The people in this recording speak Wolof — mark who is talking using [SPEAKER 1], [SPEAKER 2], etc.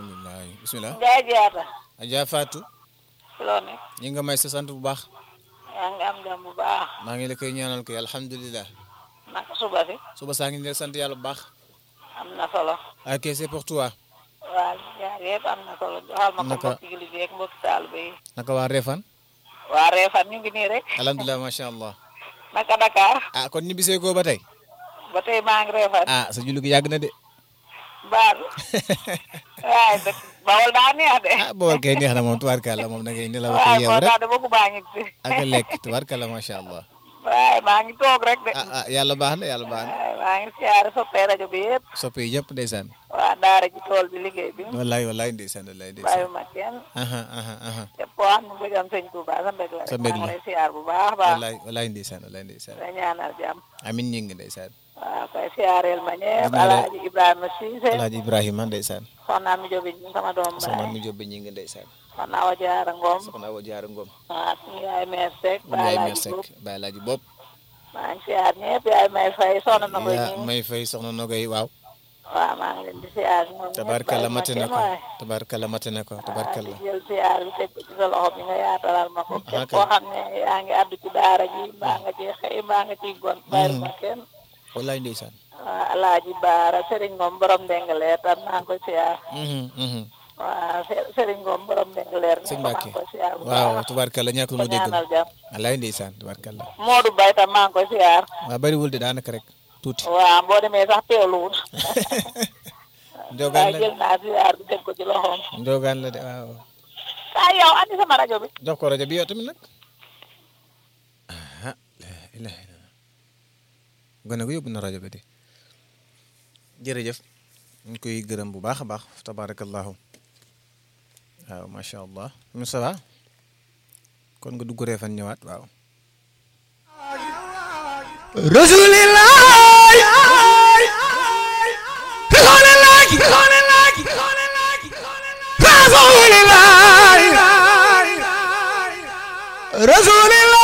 [SPEAKER 1] alhamdulilah bisimilah.
[SPEAKER 2] Ndiaye Diatta.
[SPEAKER 1] Adja Fatou.
[SPEAKER 2] ci loo nekk.
[SPEAKER 1] ñi nga may sa sant bu baax.
[SPEAKER 2] yaa ngi am jàmm bu baax.
[SPEAKER 1] maa ngi la koy ñaanal koy alhamdulilah.
[SPEAKER 2] naka suba si.
[SPEAKER 1] suba saa ngi ne sant yàlla bu baax.
[SPEAKER 2] am na solo.
[SPEAKER 1] ok c'est pour toi.
[SPEAKER 2] waa jaar yëpp am na solo joxal ma ko
[SPEAKER 1] Naka-
[SPEAKER 2] mbokki jullit yi ak mbokki taalibe yi.
[SPEAKER 1] naka waa Refane.
[SPEAKER 2] waa Réfane ñu ngi nii rek.
[SPEAKER 1] alhamdulilah macha allah.
[SPEAKER 2] naka Dakar.
[SPEAKER 1] ah kon ñu bisee ko ba tey.
[SPEAKER 2] ba tey maa ngi Réfane.
[SPEAKER 1] ah sa julli gi yàgg na de.
[SPEAKER 2] Baalu. waaye dëkk Bawol daa neex de.
[SPEAKER 1] ah boobal kay neex na moom tubaarkàlla moom da ngay nelaw ak
[SPEAKER 2] waaye
[SPEAKER 1] yeew
[SPEAKER 2] moo
[SPEAKER 1] rek
[SPEAKER 2] tax de bëgg maa ngi si.
[SPEAKER 1] ak a lekk tubaarkàlla macha allah.
[SPEAKER 2] waaye maa ngi toog rek de.
[SPEAKER 1] ah ah yàlla baax na yàlla baax na.
[SPEAKER 2] waaye maa ngi siyaare soppee rajo bi yëpp.
[SPEAKER 1] soppe yi yëpp ndeysaan.
[SPEAKER 2] waa daara ji tool bi liggéey bi.
[SPEAKER 1] wallaay wallaay ndeysaan wallaay
[SPEAKER 2] bàyyi
[SPEAKER 1] ndeysaan.
[SPEAKER 2] ma kenn.
[SPEAKER 1] aha aha aha
[SPEAKER 2] te po am mu bëggam sëñ Touba sa mbég la
[SPEAKER 1] Sa
[SPEAKER 2] rek
[SPEAKER 1] mbég
[SPEAKER 2] maa ngi
[SPEAKER 1] la.
[SPEAKER 2] lay siyaar bu baax a baax.
[SPEAKER 1] wallaay wallaay ndeysaan wallaay ndeysaan.
[SPEAKER 2] da ñaanal jàmm.
[SPEAKER 1] amin ñi ngi ndeysaan.
[SPEAKER 2] waaw koy siyaareel ma ñëpp
[SPEAKER 1] Dinaa la-
[SPEAKER 2] Alaaji Ibrahima Cissé.
[SPEAKER 1] alaaji Ibrahima ndeysaan.
[SPEAKER 2] soxna mi jobi sama doom
[SPEAKER 1] soxna
[SPEAKER 2] baay.
[SPEAKER 1] mu jobbe ñi ngi ndeysaan.
[SPEAKER 2] soxna Awa Jaara Ngom.
[SPEAKER 1] soxna Awa Jaara Ngom.
[SPEAKER 2] waaw suñu yaay meer Seck.
[SPEAKER 1] mu yaay
[SPEAKER 2] Alaaji
[SPEAKER 1] meer Seck
[SPEAKER 2] Bopp.
[SPEAKER 1] baay alaaji bopp.
[SPEAKER 2] maa ngi siyaar ñëpp yaay may fay soxna na koy
[SPEAKER 1] yaa
[SPEAKER 2] ñi.
[SPEAKER 1] may fay soxna Nogay waaw.
[SPEAKER 2] waaw maa ngi leen di siyaar ñoom ñëpp
[SPEAKER 1] tabarkalla
[SPEAKER 2] bàyyi ma
[SPEAKER 1] mate na
[SPEAKER 2] kenn
[SPEAKER 1] ko
[SPEAKER 2] waaye.
[SPEAKER 1] tabarkalla mate na ko
[SPEAKER 2] waaw
[SPEAKER 1] tabarkalla.
[SPEAKER 2] di jël siyaar bi teg ko ci sa loxo bi nga yaatalal ma ko.
[SPEAKER 1] Ah,
[SPEAKER 2] képp
[SPEAKER 1] kay.
[SPEAKER 2] koo xam ne yaa ngi addu ci daara ji mbaa nga ci xëy mbaa nga ciy gon. bàyyi ma kenn.
[SPEAKER 1] wallaay ndeysaan.
[SPEAKER 2] waaw Alaaji Baara Serigne Ngom borom Ndengaleer tam maa ngi koy siyaar.
[SPEAKER 1] Mhm, mhm.
[SPEAKER 2] waaw Se- Serigne Ngom borom Ndengaleer.
[SPEAKER 1] sëñ
[SPEAKER 2] maa
[SPEAKER 1] Mbacke
[SPEAKER 2] ngi koy siyaar bu
[SPEAKER 1] waaw
[SPEAKER 2] baax.
[SPEAKER 1] tabarkalla ñàkkul
[SPEAKER 2] ko
[SPEAKER 1] mu dégg
[SPEAKER 2] ñaanal jàmm.
[SPEAKER 1] wallaay ndeysaan tabarkalla.
[SPEAKER 2] Modou Bay tam maa ngi koy siyaar.
[SPEAKER 1] waaw bariwul de daanaka rek tuuti.
[SPEAKER 2] waaw boo demee sax teewluwul.
[SPEAKER 1] ndogaan
[SPEAKER 2] waaye
[SPEAKER 1] la
[SPEAKER 2] jël naa siyaar bi teg ko ci loxoom.
[SPEAKER 1] ndogaan la de waaw.
[SPEAKER 2] ah yow andi sama rajo bi.
[SPEAKER 1] jox ko rajo bi yow tamit nag. ah la ilaha illallah. gone gu yóbbu na rajo bi de. jërëjëf. ñu ngi koy gërëm bu baax a baax tabarakallahu waaw macha allah. Moussa va kon nga dugg Refane ñëwaat waaw.
[SPEAKER 3] Rasulillah Rasulillah Rasulillah